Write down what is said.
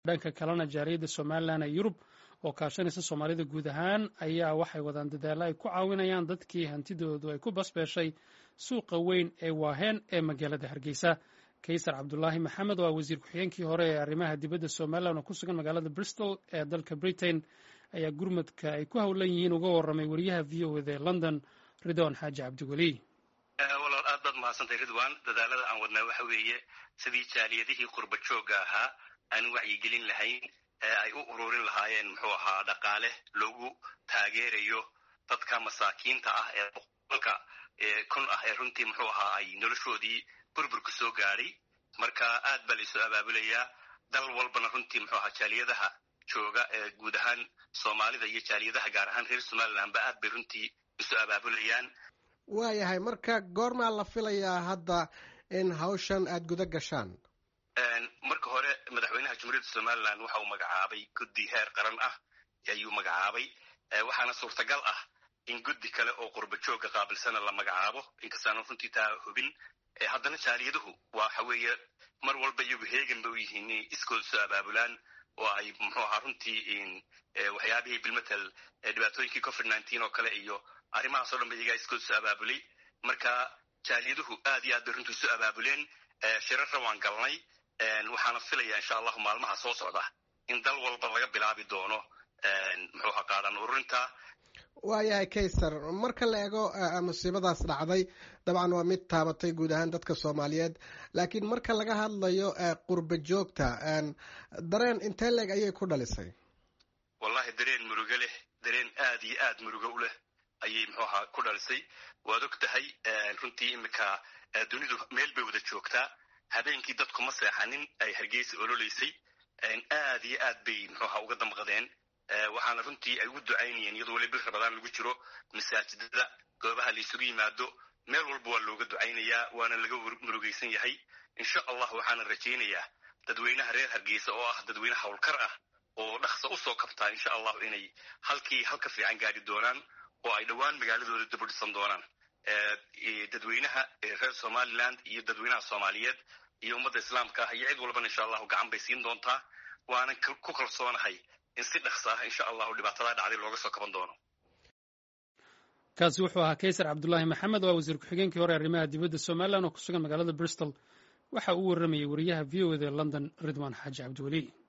dhanka kalena jaariyadda somalilan ee yurub oo kaashanaysa soomaalida guud ahaan ayaa waxay wadaan dadaalla ay ku caawinayaan dadkii hantidoodu ay ku basbeeshay suuqa weyn ee waaheen ee magaalada hargeysa kaysar cabdulaahi maxamed oo ah wasiir ku-xigeenkii hore ee arrimaha dibadda somalilan oo ku sugan magaalada bristol ee dalka britain ayaa gurmadka ay ku howlan yihiin uga warramay wariyaha v o eda ee london ridwan xaaji cabdiweli walaal aad baad mahadsantay ridwan dadaalada aan wadnaa waxa weeye sidii jaaliyadihii qurba joogga ahaa aan wacyigelin lahayn ee ay u ururin lahaayeen muxuu ahaa dhaqaale loogu taageerayo dadka masaakiinta ah ee boqolka kun ah ee runtii muxuu ahaa ay noloshoodii burburka soo gaadhay marka aad baa laisoo abaabulayaa dal walbana runtii muxuu ahaa jaaliyadaha jooga ee guud ahaan soomaalida iyo jaaliyadaha gaar ahaan reer somalilandba aad bay runtii isu abaabulayaan waayahay marka goormaa la filayaa hadda in hawshan aada guda gashaan marka hore madaxweynaha jumhuuriyadda somalilan waxa uu magacaabay guddi heer qaran ah ayuu magacaabay waxaana suurtagal ah in guddi kale oo qurba joogga qaabilsana la magacaabo inkastaana runtii taa hubin haddana jaaliyaduhu waxa weeye mar walba iyagu heegan ba u yihiin inay iskooda soo abaabulaan oo ay muxuu ahaa runtii waxyaabihii bilmatel dhibaatooyinkii covid nineteen oo kale iyo arrimahaas o dhan ba iyagaa iskooda soo abaabulay marka jaaliyaduhu aad iyo aad bay runtii soo abaabuleen shirarra waan galnay waxaana filaya insha allahu maalmaha soo socda in dal walba laga bilaabi doono muxuu ahaa qaadan ururinta waayahay kaysar marka la eego musiibadaas dhacday dabcan waa mid taabatay guud ahaan dadka soomaaliyeed laakiin marka laga hadlayo qurba joogta dareen intee leeg ayay ku dhalisay wallahi dareen murugo leh dareen aad iyo aad murugo u leh ayay muxuu ahaa ku dhalisay waad og tahay runtii imika dunidu meel bay wada joogtaa habeenkii dadku ma seexanin ay hargeysa ololeysay aad iyo aad bay muxuu ahaa uga damqadeen waxaana runtii ay ugu ducaynayeen iyadoo weli bil rabadaan lagu jiro masaajidada goobaha la isugu yimaado meel walba waa looga ducaynayaa waana laga murugaysan yahay insha allah waxaana rajaynayaa dadweynaha reer hargeysa oo ah dadweyne howlkar ah oo dhaqso usoo kabtaa insha allahu inay halkii halka fiican gaari doonaan oo ay dhowaan magaaladooda dib u dhisan doonaan dadweynaha reer somaliland iyo dadweynaha soomaaliyeed iyo ummadda islaamka ah iyo cid walbana insha allahu gacan bay siin doontaa waanan ku kalsoonahay in si dhaqso ah insha allahu dhibaatadaa dhacday looga soo kaban doono kaasi wuxuu ahaa kaysar cabdulaahi maxamed oo wasiir ku-xigeenkii hore arrimaha dibadda somalilan oo ku sugan magaalada bristol waxa uu warramayay wariyaha v o eda london ridwan xaaji cabdiweli